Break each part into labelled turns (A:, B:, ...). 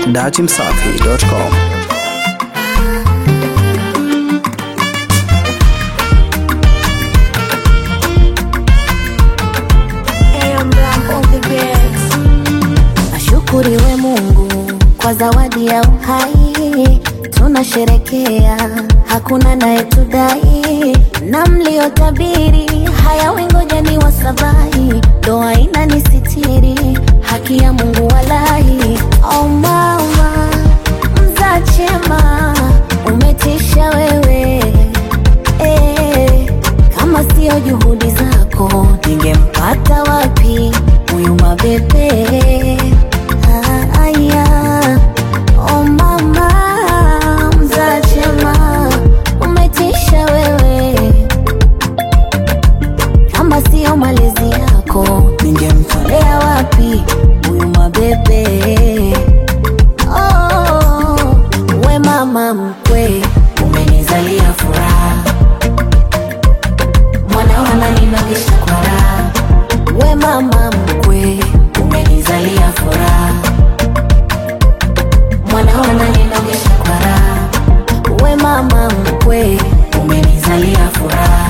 A: datimsafi.com.
B: Ashukuriwe Mungu kwa zawadi ya uhai, tunasherekea, hakuna nayetudai, na mliotabiri haya wengoja ni wasabai, doa inanisitiri, haki ya Mungu walahi. Oh mama mzaa chema, umetisha wewe eh, kama sio juhudi zako ningempata wapi huyu mabebe Ah, aya oh mama mzaa chema umetisha wewe kama sio malezi yako ningemtolea wapi huyu mabebe oh, we mama mkwe umenizalia furaha mwana wananinogesha kwa raha we mama mkwe umenizalia furaha mwana wananinogesha kwa raha we mama mkwe umenizalia furaha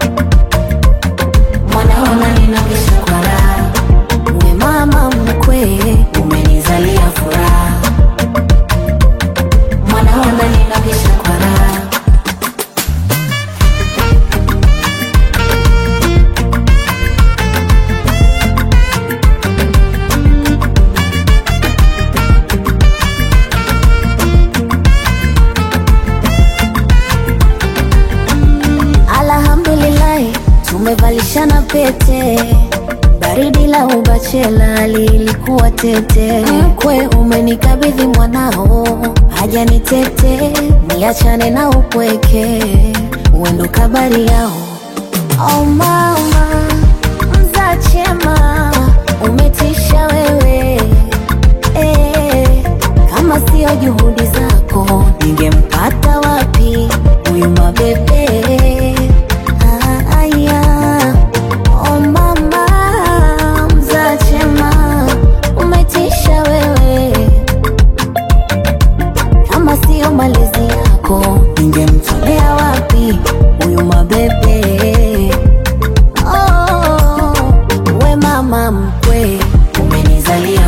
B: mwana wananinogesha kwa raha we mama mkwe umenizalia furaha mwana wananinogesha kwa raha Alhamdulillahi, tumevalishana pete. Baridi la ubachela lilikuwa tete. Mkwe umenikabidhi mwanao, haja ni tete, niachane na upweke, uendo kabari yao. Oh mama mzaa chema, umetisha wewe eh, kama sio juhudi zako ningempata wapi huyu mabebe Ah, aya oh mama mzaa chema umetisha wewe kama sio malezi yako ningemtolea wapi huyu mabebe oh, we mama mkwe umenizalia